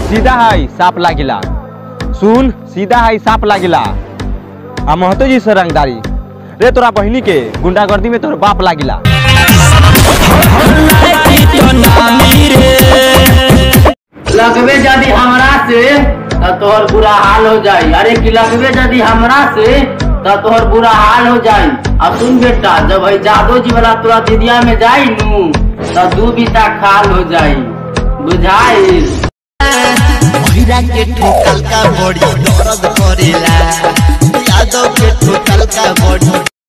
सीधा है साप लागिला सुन सीधा है साप लागिला आ महतो जी से रंगदारी रे तोरा बहिनी के गुंडागर्दी में तोर बाप लागिला लगबे यदि हमरा से त तोहर बुरा हाल हो जाई अरे कि लगबे यदि हमरा से त तोहर बुरा हाल हो जाई अब सुन बेटा जब है जादो जी वाला तोरा दिदिया में जाई नू त दू बीता खाल हो जाई बुझाई महिरा के ठोकल का बड़ी दर्द करेला यादव के ठोकल का बड़ी